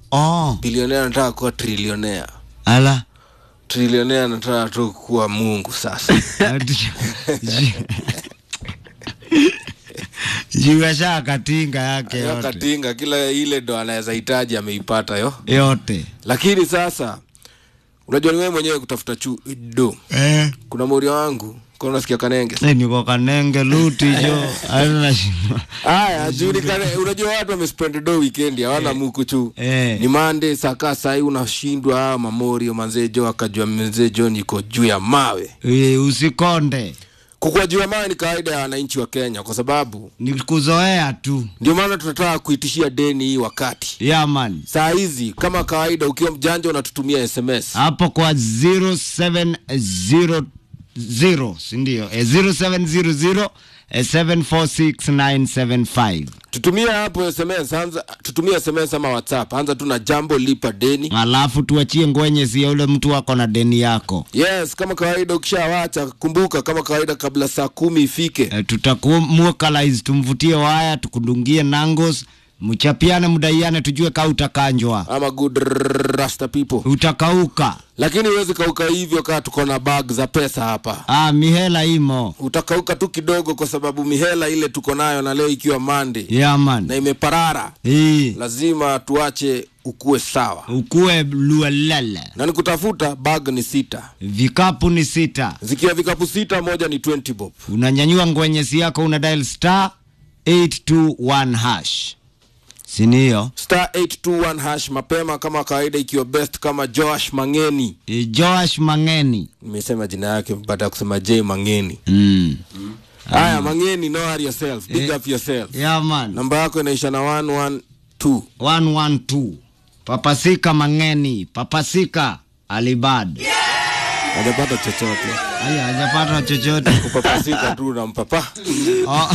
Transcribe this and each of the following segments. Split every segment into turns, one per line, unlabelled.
oh
bilionea anataka kuwa trilionea
ala
trilionea anataka tu kuwa mungu sasa
jiwasha katinga yake
Hiyo
yote
katinga kila ile ndo anaweza hitaji ameipata yo
yote
lakini sasa unajua ni wewe mwenyewe kutafuta chu do
eh.
kuna moria wangu kwa unasikia kanenge
Eh, niko kanenge luti jo anashindwa
haya juu ni kane- unajua watu wamespend do weekend hawana muku chu
Eh.
ni mande saka sahii unashindwa ah, mamorio manzejo akajua mzejo niko juu ya mawe
Eh, usikonde
kukua juu ya mawe ni kawaida ya wananchi wa kenya kwa sababu
ni kuzoea tu
ndio maana tunataka kuitishia deni hii wakati
yaman
saa hizi kama kawaida ukiwa mjanja unatutumia sms
hapo kwa 0700 sindio eh, 0700 eh, 746975
tutumie hapo sms anza tutumie sms ama whatsapp anza tu na jambo lipa deni
alafu tuachie ngwenye sia ule mtu wako na deni yako
yes kama kawaida ukishawacha kumbuka kama kawaida kabla saa kumi ifike
eh, tutakumukalize tumvutie waya tukudungie nangos mchapiane mdaiane tujue ka utakanjwa
ama good rasta people
utakauka
lakini huwezi kauka hivyo kaa tuko na bag za pesa hapa
ah, mihela imo
utakauka tu kidogo kwa sababu mihela ile tuko nayo na leo ikiwa mande
yaman
na imeparara
hii
lazima tuache ukuwe sawa
ukuwe luelele
na nikutafuta bag ni sita
vikapu ni sita
zikiwa vikapu sita moja ni 20 bob
unanyanyua ngwenyesi yako una dial star 821 hash siniyo
star 821 hash mapema kama kawaida ikiwa best kama joash mangeni
E, joash mangeni
nimesema jina yake baada ya kusema j mangeni
mm.
haya mangeni know her yourself big up yourself
yaman
namba yako inaisha na 112
112 papasika mangeni papasika alibad
hajapata chochote
aya hajapata chochote
kupapasika tu na mpapa
Oh.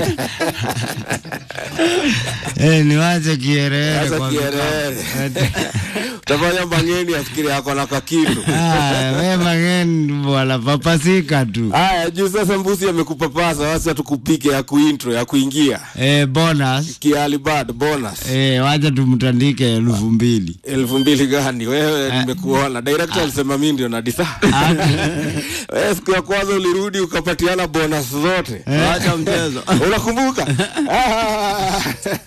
Eh, niwache kierere
sasa
kwa
kierere utafanya mangeni afikiri ako na kakitu
Ah, we mangeni bwana papasika tu
haya juu sasa mbusi amekupapasa wasi hatukupike ya kuintro ya kuingia
eh, bonus
kialibad bonus
eh, wacha tumtandike elfu mbili
elfu mbili gani wewe nimekuona director alisema mi ndio nadisa wewe siku ya kwanza ulirudi ukapatiana bonus zote
Acha mchezo.
unakumbuka Ah.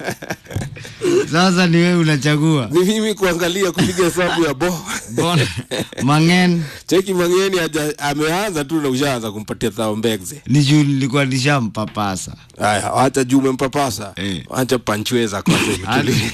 sasa ni wewe unachagua
ni mimi kuangalia kupiga hesabu ya bo
Bon, mangen
cheki mangeni haja- ameanza tu na ushaanza kumpatia thao mbegze
ni juu nilikuwa nishampapasa
haya wacha juu umempapasa
Eh.
wacha panchweza kwanza itulie.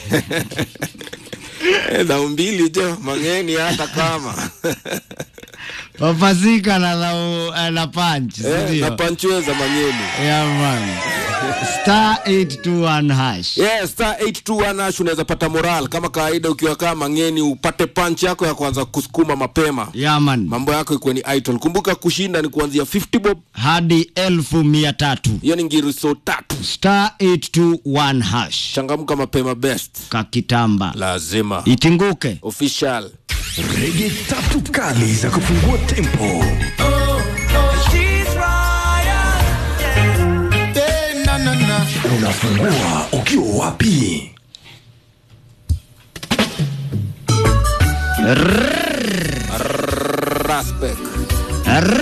Eh, dhao mbili jo mangeni hata kama
papasika na na, na punch
Eh, na
sindio
panchweza mangeni
yeah, man. star 821 hash
yes star 821 hash unaweza pata moral kama kawaida ukiwa kaa mangeni upate punch yako ya kwanza kusukuma mapema
yaman
mambo yako ikuwe ni idol kumbuka kushinda ni kuanzia 50 bob
hadi elfu mia tatu
hiyo ni ngiriso tatu
star 821 hash
changamka mapema best
kakitamba
lazima
itinguke
official
rege tatu kali za kufungua tempo unafungua ukiwa wapi
Raspek.